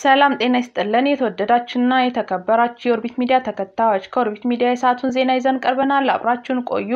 ሰላም ጤና ይስጥልን። የተወደዳችሁና የተከበራችሁ የኦርቢት ሚዲያ ተከታዮች ከኦርቢት ሚዲያ የሰዓቱን ዜና ይዘን ቀርበናል። አብራችሁን ቆዩ።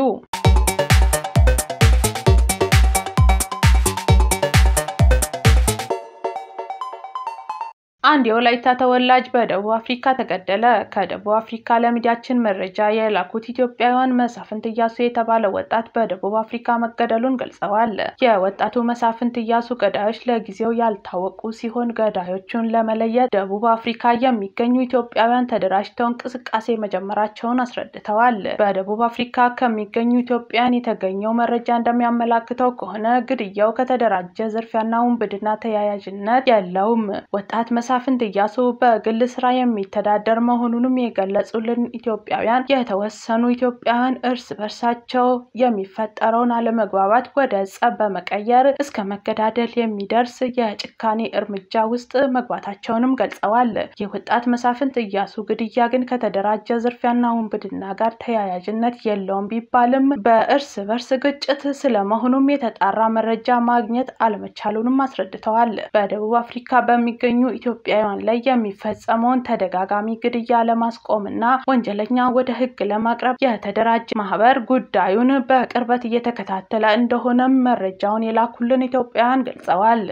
አንድ የወላይታ ተወላጅ በደቡብ አፍሪካ ተገደለ። ከደቡብ አፍሪካ ለሚዲያችን መረጃ የላኩት ኢትዮጵያውያን መሳፍንት እያሱ የተባለ ወጣት በደቡብ አፍሪካ መገደሉን ገልጸዋል። የወጣቱ መሳፍንት እያሱ ገዳዮች ለጊዜው ያልታወቁ ሲሆን ገዳዮቹን ለመለየት ደቡብ አፍሪካ የሚገኙ ኢትዮጵያውያን ተደራጅተው እንቅስቃሴ መጀመራቸውን አስረድተዋል። በደቡብ አፍሪካ ከሚገኙ ኢትዮጵያውያን የተገኘው መረጃ እንደሚያመላክተው ከሆነ ግድያው ከተደራጀ ዝርፊያና ውንብድና ተያያዥነት የለውም። ወጣት መሳፍንት እያሱ በግል ስራ የሚተዳደር መሆኑንም የገለጹልን ኢትዮጵያውያን የተወሰኑ ኢትዮጵያውያን እርስ በርሳቸው የሚፈጠረውን አለመግባባት ወደ ጸብ በመቀየር እስከ መገዳደል የሚደርስ የጭካኔ እርምጃ ውስጥ መግባታቸውንም ገልጸዋል። የወጣት መሳፍንት እያሱ ግድያ ግን ከተደራጀ ዝርፊያና ውንብድና ጋር ተያያዥነት የለውም ቢባልም በእርስ በርስ ግጭት ስለመሆኑም የተጣራ መረጃ ማግኘት አለመቻሉንም አስረድተዋል። በደቡብ አፍሪካ በሚገኙ ኢትዮጵያውያን ላይ የሚፈጸመውን ተደጋጋሚ ግድያ ለማስቆም እና ወንጀለኛ ወደ ሕግ ለማቅረብ የተደራጀ ማህበር ጉዳዩን በቅርበት እየተከታተለ እንደሆነም መረጃውን የላኩልን ኢትዮጵያውያን ገልጸዋል።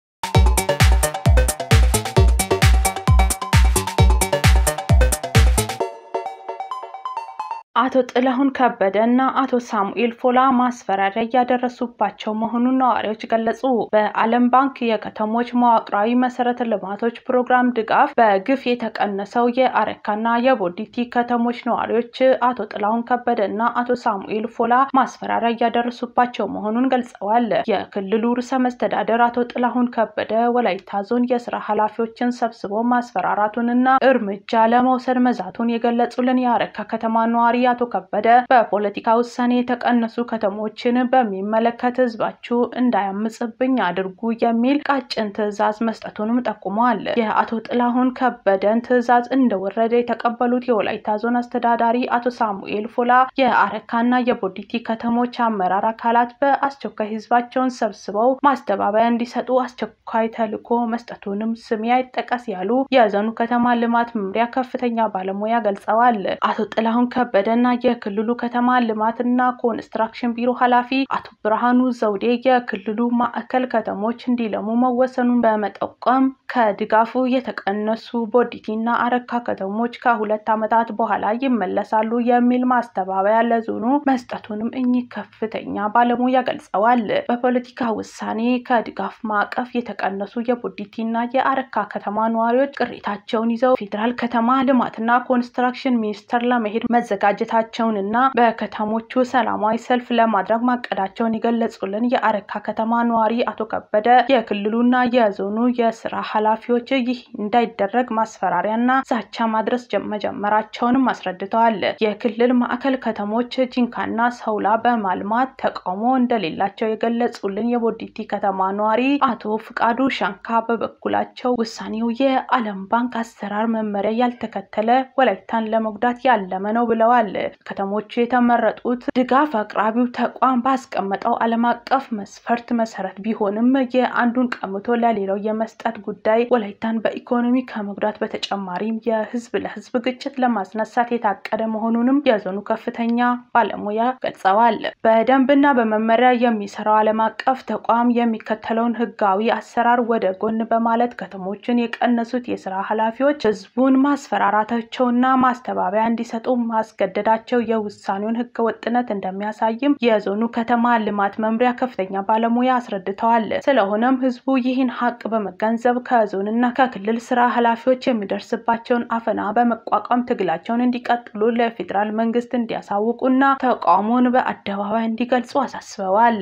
አቶ ጥላሁን ከበደ እና አቶ ሳሙኤል ፎላ ማስፈራሪያ እያደረሱባቸው መሆኑን ነዋሪዎች ገለጹ። በዓለም ባንክ የከተሞች መዋቅራዊ መሰረተ ልማቶች ፕሮግራም ድጋፍ በግፍ የተቀነሰው የአረካና የቦዲቲ ከተሞች ነዋሪዎች አቶ ጥላሁን ከበደ እና አቶ ሳሙኤል ፎላ ማስፈራሪያ እያደረሱባቸው መሆኑን ገልጸዋል። የክልሉ ርዕሰ መስተዳደር አቶ ጥላሁን ከበደ ወላይታ ዞን የስራ ኃላፊዎችን ሰብስቦ ማስፈራራቱንና እርምጃ ለመውሰድ መዛቱን የገለጹልን የአረካ ከተማ ነዋሪ አቶ ከበደ በፖለቲካ ውሳኔ የተቀነሱ ከተሞችን በሚመለከት ህዝባችሁ እንዳያምጽብኝ አድርጉ የሚል ቃጭን ትዕዛዝ መስጠቱንም ጠቁመዋል። የአቶ ጥላሁን ከበደን ትዕዛዝ እንደወረደ የተቀበሉት የወላይታ ዞን አስተዳዳሪ አቶ ሳሙኤል ፎላ የአረካና የቦዲቲ ከተሞች አመራር አካላት በአስቸኳይ ህዝባቸውን ሰብስበው ማስተባበያ እንዲሰጡ አስቸኳይ ተልዕኮ መስጠቱንም ስሜ አይጠቀስ ያሉ የዞኑ ከተማ ልማት መምሪያ ከፍተኛ ባለሙያ ገልጸዋል። አቶ ጥላሁን ከበደ እና የክልሉ ከተማ ልማትና ኮንስትራክሽን ቢሮ ኃላፊ አቶ ብርሃኑ ዘውዴ የክልሉ ማዕከል ከተሞች እንዲለሙ መወሰኑን በመጠቆም ከድጋፉ የተቀነሱ ቦዲቲና አረካ ከተሞች ከሁለት ዓመታት በኋላ ይመለሳሉ የሚል ማስተባበያ ለዞኑ መስጠቱንም እኚህ ከፍተኛ ባለሙያ ገልጸዋል። በፖለቲካ ውሳኔ ከድጋፍ ማዕቀፍ የተቀነሱ የቦዲቲና የአረካ ከተማ ነዋሪዎች ቅሬታቸውን ይዘው ፌዴራል ከተማ ልማትና ኮንስትራክሽን ሚኒስቴር ለመሄድ መዘጋጀት ታቸውን እና በከተሞቹ ሰላማዊ ሰልፍ ለማድረግ ማቀዳቸውን የገለጹልን የአረካ ከተማ ነዋሪ አቶ ከበደ የክልሉና የዞኑ የስራ ኃላፊዎች ይህ እንዳይደረግ ማስፈራሪያና ዛቻ ማድረስ መጀመራቸውንም አስረድተዋል። የክልል ማዕከል ከተሞች ጂንካና ሰውላ በማልማት ተቃውሞ እንደሌላቸው የገለጹልን የቦዲቲ ከተማ ነዋሪ አቶ ፍቃዱ ሻንካ በበኩላቸው ውሳኔው የዓለም ባንክ አሰራር መመሪያ ያልተከተለ ወላይታን ለመጉዳት ያለመ ነው ብለዋል። ከተሞቹ የተመረጡት ድጋፍ አቅራቢው ተቋም ባስቀመጠው ዓለም አቀፍ መስፈርት መሰረት ቢሆንም የአንዱን ቀምቶ ለሌላው የመስጠት ጉዳይ ወላይታን በኢኮኖሚ ከመጉዳት በተጨማሪም የህዝብ ለህዝብ ግጭት ለማስነሳት የታቀደ መሆኑንም የዞኑ ከፍተኛ ባለሙያ ገልጸዋል። በደንብና በመመሪያ የሚሰራው ዓለም አቀፍ ተቋም የሚከተለውን ህጋዊ አሰራር ወደ ጎን በማለት ከተሞችን የቀነሱት የስራ ኃላፊዎች ህዝቡን ማስፈራራታቸውና ማስተባበያ እንዲሰጡ ማስገደዳቸው የውሳኔውን ህገ ወጥነት እንደሚያሳይም የዞኑ ከተማ ልማት መምሪያ ከፍተኛ ባለሙያ አስረድተዋል። ስለሆነም ህዝቡ ይህን ሀቅ በመገንዘብ ከዞንና ከክልል ስራ ኃላፊዎች የሚደርስባቸውን አፈና በመቋቋም ትግላቸውን እንዲቀጥሉ ለፌዴራል መንግስት እንዲያሳውቁና ተቃውሞውን በአደባባይ እንዲገልጹ አሳስበዋል።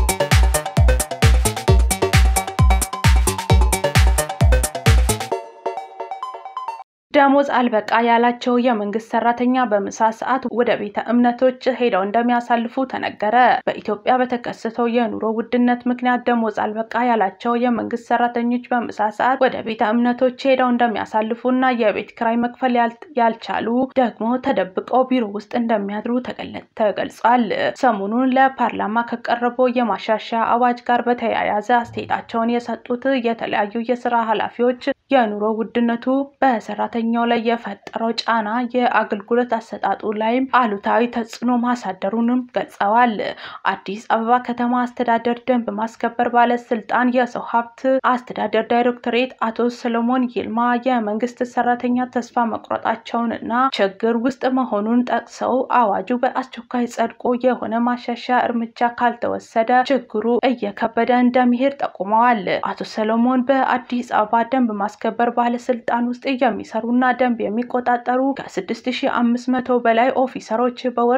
ደሞዝ አልበቃ ያላቸው የመንግስት ሰራተኛ በምሳ ሰዓት ወደ ቤተ እምነቶች ሄደው እንደሚያሳልፉ ተነገረ። በኢትዮጵያ በተከሰተው የኑሮ ውድነት ምክንያት ደሞዝ አልበቃ ያላቸው የመንግስት ሰራተኞች በምሳ ሰዓት ወደ ቤተ እምነቶች ሄደው እንደሚያሳልፉ እና የቤት ኪራይ መክፈል ያልቻሉ ደግሞ ተደብቀው ቢሮ ውስጥ እንደሚያድሩ ተገልጿል። ሰሞኑን ለፓርላማ ከቀረበው የማሻሻያ አዋጅ ጋር በተያያዘ አስተያየታቸውን የሰጡት የተለያዩ የስራ ኃላፊዎች የኑሮ ውድነቱ በሰራተኛው ላይ የፈጠረው ጫና የአገልግሎት አሰጣጡ ላይም አሉታዊ ተጽዕኖ ማሳደሩንም ገልጸዋል። አዲስ አበባ ከተማ አስተዳደር ደንብ ማስከበር ባለስልጣን የሰው ሀብት አስተዳደር ዳይሬክቶሬት አቶ ሰለሞን ይልማ የመንግስት ሰራተኛ ተስፋ መቁረጣቸውንና ችግር ውስጥ መሆኑን ጠቅሰው አዋጁ በአስቸኳይ ጸድቆ የሆነ ማሻሻያ እርምጃ ካልተወሰደ ችግሩ እየከበደ እንደሚሄድ ጠቁመዋል። አቶ ሰለሞን በአዲስ አበባ ደንብ ማስከበር ባለስልጣን ውስጥ የሚሰሩና ደንብ የሚቆጣጠሩ ከ6500 በላይ ኦፊሰሮች በወር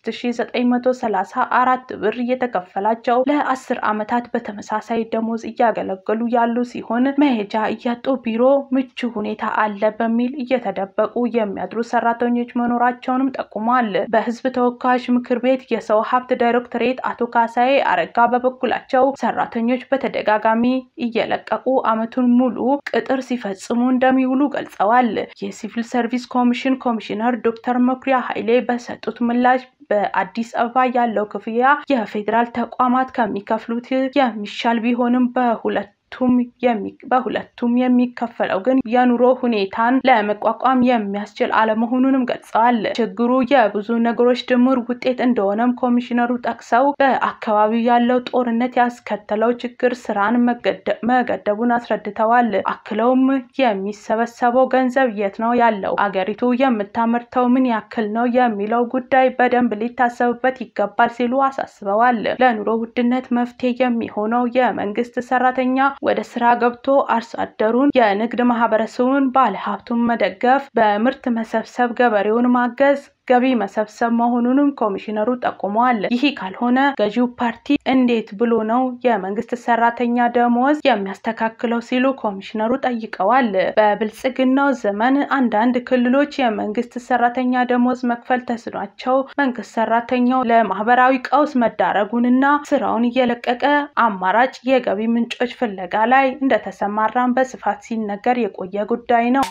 3934 ብር እየተከፈላቸው ለአስር ዓመታት በተመሳሳይ ደሞዝ እያገለገሉ ያሉ ሲሆን መሄጃ እያጡ ቢሮ ምቹ ሁኔታ አለ በሚል እየተደበቁ የሚያድሩ ሰራተኞች መኖራቸውንም ጠቁሟል። በህዝብ ተወካዮች ምክር ቤት የሰው ሀብት ዳይሬክቶሬት አቶ ካሳዬ አረጋ በበኩላቸው ሰራተኞች በተደጋጋሚ እየለቀቁ ዓመቱን ሙሉ ቅጥር ሲፈጽሙ እንደሚውሉ ገልጸዋል። የሲቪል ሰርቪስ ኮሚሽን ኮሚሽነር ዶክተር መኩሪያ ኃይሌ በሰጡት ምላሽ በአዲስ አበባ ያለው ክፍያ የፌዴራል ተቋማት ከሚከፍሉት የሚሻል ቢሆንም በሁለት በሁለቱም የሚከፈለው ግን የኑሮ ሁኔታን ለመቋቋም የሚያስችል አለመሆኑንም ገልጸዋል። ችግሩ የብዙ ነገሮች ድምር ውጤት እንደሆነም ኮሚሽነሩ ጠቅሰው በአካባቢው ያለው ጦርነት ያስከተለው ችግር ስራን መገደቡን አስረድተዋል። አክለውም የሚሰበሰበው ገንዘብ የት ነው ያለው፣ አገሪቱ የምታመርተው ምን ያክል ነው የሚለው ጉዳይ በደንብ ሊታሰብበት ይገባል ሲሉ አሳስበዋል። ለኑሮ ውድነት መፍትሄ የሚሆነው የመንግስት ሰራተኛ ወደ ስራ ገብቶ አርሶ አደሩን፣ የንግድ ማህበረሰቡን፣ ባለሀብቱን መደገፍ፣ በምርት መሰብሰብ ገበሬውን ማገዝ ገቢ መሰብሰብ መሆኑንም ኮሚሽነሩ ጠቁመዋል። ይህ ካልሆነ ገዢው ፓርቲ እንዴት ብሎ ነው የመንግስት ሰራተኛ ደሞዝ የሚያስተካክለው ሲሉ ኮሚሽነሩ ጠይቀዋል። በብልጽግናው ዘመን አንዳንድ ክልሎች የመንግስት ሰራተኛ ደሞዝ መክፈል ተስኗቸው መንግስት ሰራተኛው ለማህበራዊ ቀውስ መዳረጉንና ስራውን እየለቀቀ አማራጭ የገቢ ምንጮች ፍለጋ ላይ እንደተሰማራም በስፋት ሲነገር የቆየ ጉዳይ ነው።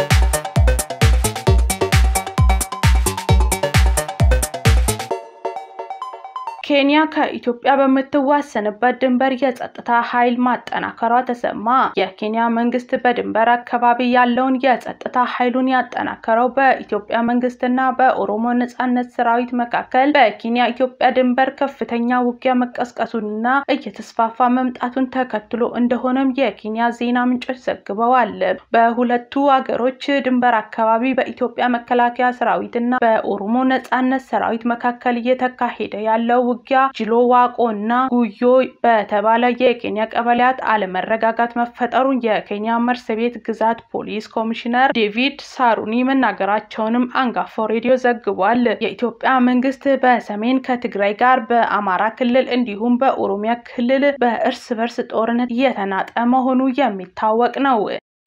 ኬንያ ከኢትዮጵያ በምትዋሰንበት ድንበር የጸጥታ ኃይል ማጠናከሯ ተሰማ። የኬንያ መንግስት በድንበር አካባቢ ያለውን የጸጥታ ኃይሉን ያጠናከረው በኢትዮጵያ መንግስትና በኦሮሞ ነጻነት ሰራዊት መካከል በኬንያ ኢትዮጵያ ድንበር ከፍተኛ ውጊያ መቀስቀሱንና እየተስፋፋ መምጣቱን ተከትሎ እንደሆነም የኬንያ ዜና ምንጮች ዘግበዋል። በሁለቱ አገሮች ድንበር አካባቢ በኢትዮጵያ መከላከያ ሰራዊትና በኦሮሞ ነጻነት ሰራዊት መካከል እየተካሄደ ያለው ውጊያ ጅሎ ዋቆ እና ጉዮ በተባለ የኬንያ ቀበሌያት አለመረጋጋት መፈጠሩን የኬንያ መርሰቤት ግዛት ፖሊስ ኮሚሽነር ዴቪድ ሳሩኒ መናገራቸውንም አንጋፋው ሬዲዮ ዘግቧል። የኢትዮጵያ መንግስት በሰሜን ከትግራይ ጋር በአማራ ክልል እንዲሁም በኦሮሚያ ክልል በእርስ በርስ ጦርነት እየተናጠ መሆኑ የሚታወቅ ነው።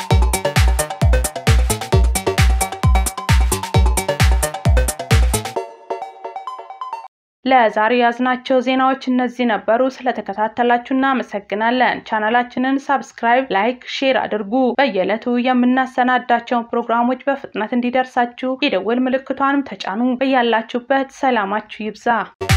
ለዛሬ ያዝናቸው ዜናዎች እነዚህ ነበሩ። ስለተከታተላችሁ እናመሰግናለን። ቻናላችንን ሳብስክራይብ፣ ላይክ፣ ሼር አድርጉ። በየዕለቱ የምናሰናዳቸውን ፕሮግራሞች በፍጥነት እንዲደርሳችሁ የደወል ምልክቷንም ተጫኑ። በያላችሁበት ሰላማችሁ ይብዛ።